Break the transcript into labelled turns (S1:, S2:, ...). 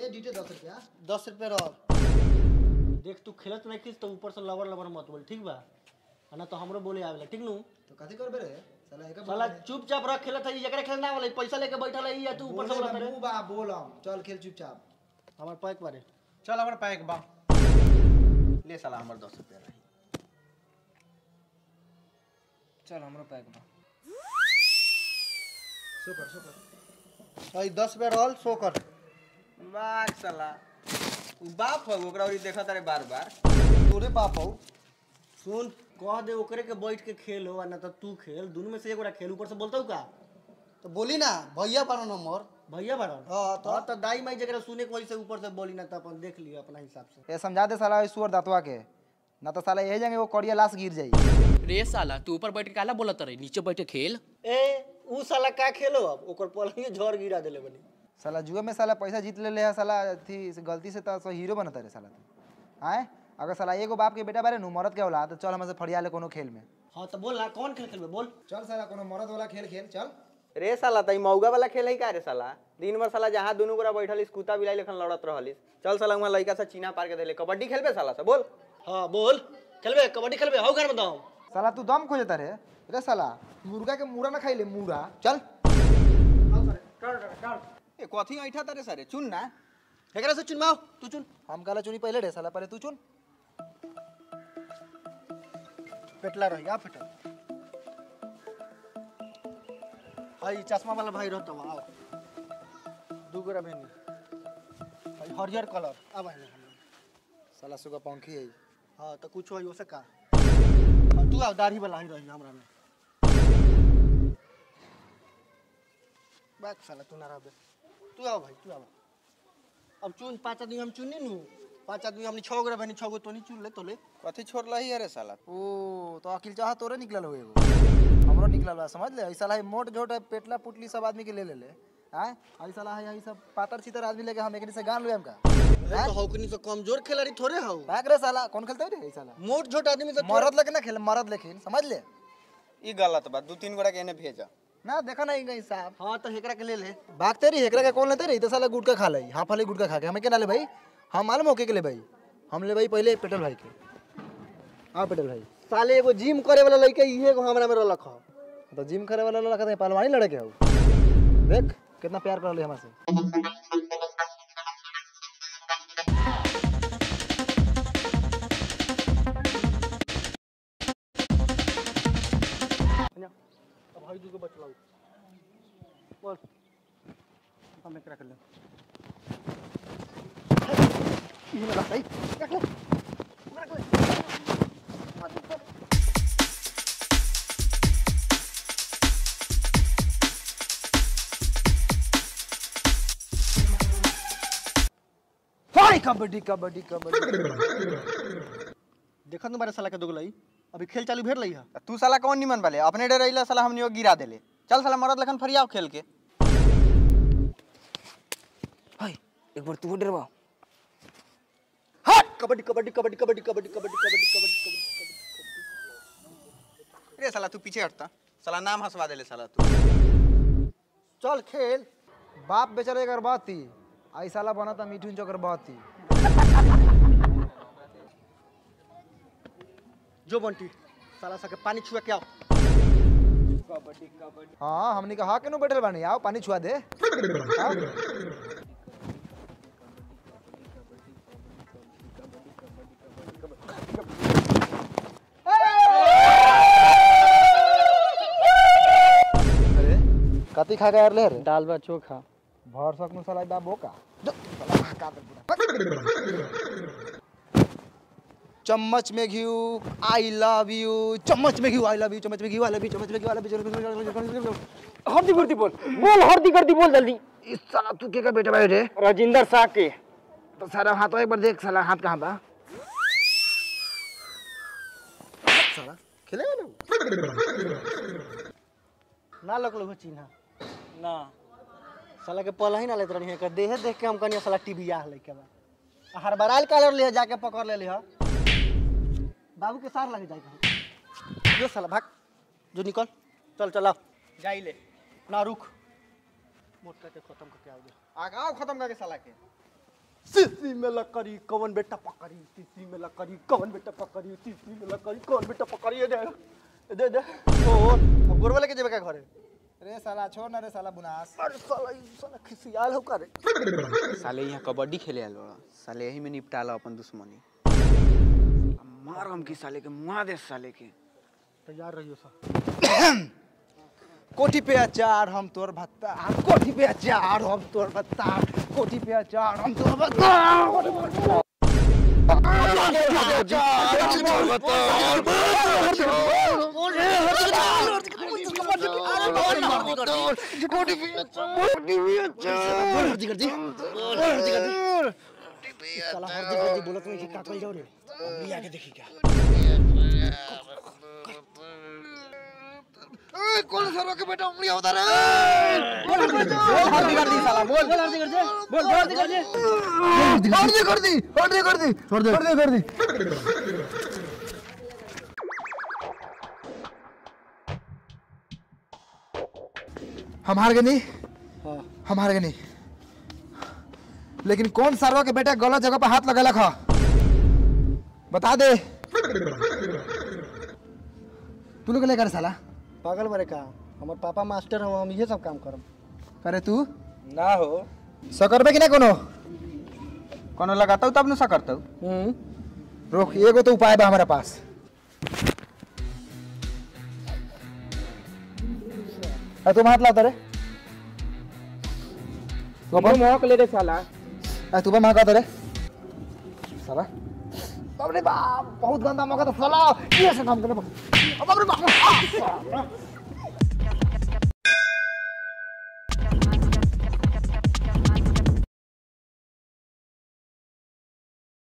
S1: ये डीटे दस रुपया
S2: दस रुपये रह देख तू खेलत नहीं खींच तो ऊपर से लवर लवर मत बोल ठीक बा आ ना तो हमरो बोले आवेला ठीक नु
S1: तो कथी करबे रे साला एक
S2: साला चुपचाप रख खेलत है जकरा खेलना वाला पैसा लेके बैठल है या तू ऊपर से बोलत रे
S1: मुंह बा बोलम चल खेल चुपचाप
S2: हमार पैक बारे
S3: चल हमर पैक बा ले साला हमर दस रुपया रही
S4: चल हमरो पैक बा
S1: सुपर सुपर
S2: आई दस रुपया रहल सो कर
S3: बाग साला उ बाप हो ओकरा ओरी देखत रे बार बार
S2: तोरे बाप हो सुन कह दे ओकरे के बैठ के खेल हो ना तो तू खेल दोनों में से एगोरा खेल ऊपर से बोलता का
S5: तो बोली ना भैया बारो नंबर
S2: भैया बारन
S5: हाँ, तो?
S2: हाँ तो दाई माई जगह सुने के वजह से ऊपर से बोली ना तो अपन देख लियो अपना हिसाब से
S4: ए समझा दे साला सुअर दातवा के ना तो साला यही जाएंगे वो कड़िया लाश गिर जाई
S6: रे साला तू ऊपर बैठ के काला बोलत रही नीचे बैठ के खेल
S2: ए ऊ साला का खेलो अब ओकर पलंगे झड़ गिरा देले बनी
S4: साला जुए में साला पैसा जीत ले ले है साला थी गलती से तो हीरो बनता रे साला तू आए अगर साला एगो बाप के बेटा बारे नु मरद के औलाद तो चल हमसे फड़िया ले कोनो खेल में
S2: हाँ तो बोल ना कौन खेल खेलबे बोल
S1: चल साला कोनो मरद वाला खेल खेल चल
S3: रे साला तई मौगा वाला खेल है का रे साला दिन भर साला जहाँ दुनू गोरा बैठल कुत्ता बिलाई लेखन लड़त रहलिस चल साला वहाँ लड़का से चीना पार के देले कबड्डी खेलबे साला से बोल
S2: हाँ बोल खेलबे कबड्डी खेलबे हाउ घर में दाओ
S4: साला तू दम खोजता रे रे साला मुर्गा के मुड़ा ना खाई ले मुड़ा चल
S3: ए कथी ऐठा तारे सारे चुन ना
S2: एकरा से चुनवाओ तू चुन
S4: हम काला चुनी पहले रे साला पहले तू चुन
S2: पेटला रही आ फेटल हाई चश्मा वाला भाई रहता आओ दू गोरा बहनी हाई हरियर कलर आ भाई
S4: साला सुगा पंखी है
S2: हाँ तो कुछ हो से का हाँ, तू आओ दाढ़ी वाला ही रही हमरा में बात साला तू ना रहबे तू आओ भाई तू आओ अब चुन पाँच आदमी हम चुनी नू पाँच आदमी हमने छह गोरा बहनी छह गो तो नहीं चुन ले तो ले
S3: कथी छोड़ला ही अरे साला
S4: ओ तो अकिल चाह तोरे निकलल हो एगो हमरो निकलल बा समझ ले ऐसा है मोट झोट है पेटला पुटली सब आदमी के ले ले ले हैं ऐसा ला है सब पातर चितर आदमी लेके हम एकनी से गान लुएम का
S2: अरे तो हौकनी से कमजोर खिलाड़ी थोड़े हौ
S4: भाग रे साला कौन खेलता है रे ऐसा ला
S2: मोट छोट आदमी से
S4: मरद लेके ना खेल मरद लेकिन समझ ले
S3: ई गलत बा दू तीन गोरा के एने भेजा
S4: ना देखा नहीं गई साहब
S2: हाँ तो हेकरा के ले ले
S4: भागते रही हेकरा का कौन लेते रही तो साला गुटका खा ली हाँ फली गुटका खा के हमें क्या ना ले भाई हम मालूम होके के ले भाई हम ले भाई पहले पेट्रोल भाई के हाँ पेट्रोल भाई
S2: साले एगो जिम करे वाला लड़का इहे एगो हमरा में रलख हौ
S4: तो जिम करे वाला लड़का था पहलवानी लड़के हो देख कितना प्यार कर रही हमसे
S2: अब हई दूगो बचलाऊ बोल हम एकरा कर ले इहे वाला सही रख ले रख ले
S4: हाय कबड्डी कबड्डी कबड्डी
S2: देखत न बारे साला के दोगलाई अभी खेल चालू भेर लई है
S3: तू साला कौन निमन वाले अपने डर रही साला हमनी गिरा देले चल साला मरद लखन फरियाव खेल के
S4: हाय एक बार तू डरवा
S2: हट कबड्डी कबड्डी कबड्डी कबड्डी कबड्डी कबड्डी कबड्डी कबड्डी कबड्डी
S3: रे साला तू पीछे हटता साला नाम हंसवा देले साला तू
S4: चल खेल बाप बेचारे कर बात थी आई साला बना था मीठू चोकर बात थी
S2: जो बंटी साला सके पानी छुआ के आओ
S4: हाँ हमने कहा के नो बैठल बानी आओ पानी छुआ दे आओ। अरे कति खा गया ले रे
S2: दाल बा चोखा
S4: भर सकनु साला बा बोका जो, साला खा दे पूरा। चम्मच में घी आई लव यू चम्मच में घी आई लव यू चम्मच में घी आई लव यू चम्मच में घी आई लव यू
S7: हर्दी गर्दी बोल बोल हर्दी गर्दी बोल जल्दी
S4: इस साला तू के का बेटा भाई रे
S7: राजेंद्र शाह के
S4: तो सारा हाथ एक बार देख साला हाथ कहाँ बा साला खेलेगा ना
S2: ना लगलो हो चिन्हा
S7: ना
S2: साला के पल ही ना लेत रही कर देहे देख के हम कनिया साला टीवी आ लइके बा हर बराल कालर ले जाके पकड़ ले लिह बाबू के सार लग जाए जो साला भाग जो निकल चल चला
S3: जाई ले
S2: ना रुक मोटका के खत्म करके आओ
S3: आगाओ खत्म करके साला के
S2: सीसी में लकड़ी कौन बेटा पकड़ी सीसी में लकड़ी कौन बेटा पकड़ी सीसी में लकड़ी कौन बेटा पकड़ी ये दे दे दे ओ अब गोरवा लेके जेबे का घरे
S1: रे साला छोड़ ना रे साला बुनास
S2: अरे साला ई साला खिसियाल हो करे
S3: साले यहाँ कबड्डी खेले आल बड़ा साले यही में निपटा लो अपन दुश्मनी मार हम की साले के मुआ दे साले के
S2: तैयार रहियो सा
S4: कोठी पे अचार हम तोर भत्ता कोठी पे अचार हम तोर भत्ता कोठी पे अचार हम तोर भत्ता
S2: साला हरदी गर्दी बोलत नहीं का कल जाओ रे अब लिया के देखी क्या
S4: हल्दी कर दी साला बोल बोल हल्दी कर दे बोल बोल हल्दी कर दे हल्दी कर दी हल्दी कर दी छोड़ दे हल्दी कर दी हम हार गए नहीं हम हार गए नहीं लेकिन कौन सारवा के बेटा गलत जगह पर हाथ लगा खा बता दे तू लोग लेकर साला
S2: पागल बरे का हमर पापा मास्टर हम हम ये सब काम करब
S4: करे तू
S3: ना हो
S4: सकरबे कि ना कोनो
S3: कोनो लगाता हूँ तब न सा करता हूँ
S2: हम्म
S4: रोक एगो तो उपाय बा हमारे पास अरे तुम हाथ लाता रे गोपाल
S7: मोहक ले रे साला
S4: अरे तू महका रे साला बाप रे बाप बहुत गंदा मौका तो साला ये से काम करे बाप रे बाप